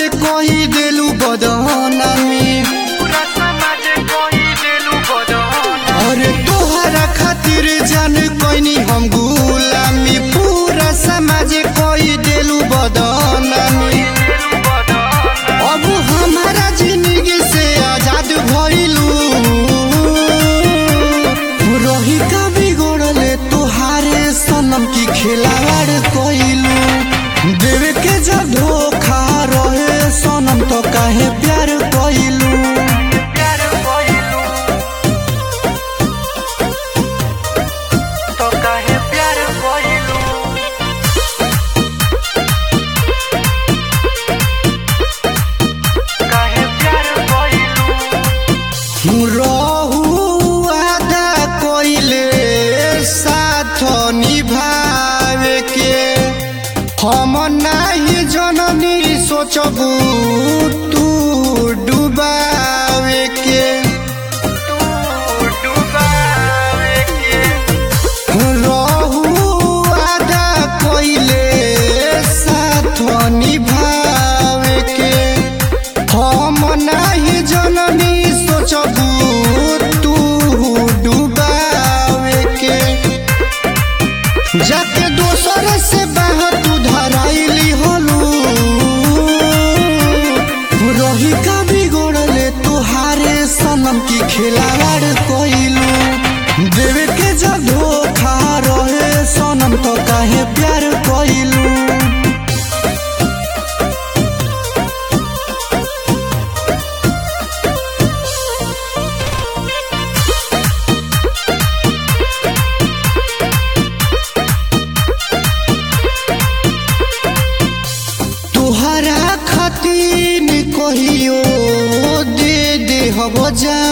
कही देलू बदनामी पूरा समाज कोई देलू बदन अरे तोहरा खातिर जान कोइनी हम गुलामी पूरा समाज कही देलू बदनामी देलू बदन अब हमारा जिंदगी से आजाद भइलू रही का बिगड़ले तुहारे सनम की खिलावाड़ कइलू देवे के जब धोखा रहे सनम तो काहे प्यार कइलू प्यार कोइलू तो काहे प्यार कोइलू काहे प्यार कोइलू रहू आदा कइले साथ निभावे के हम नाही जननी सोचबू तू डुबावे के तू डुबावे के रहू आदा कइले साथ निभावे के हम नाही जननी सोचबू तू डुबावे के जाके दोसर से बाहर तू धराइली हलू रही का बिगड़ले तुहारे सनम की खिलावाड़ कइलू देवे के जब धोखा रहे सनम तो काहे प्यार कइलू तुहरा खातिर कहियो दे दे हब जा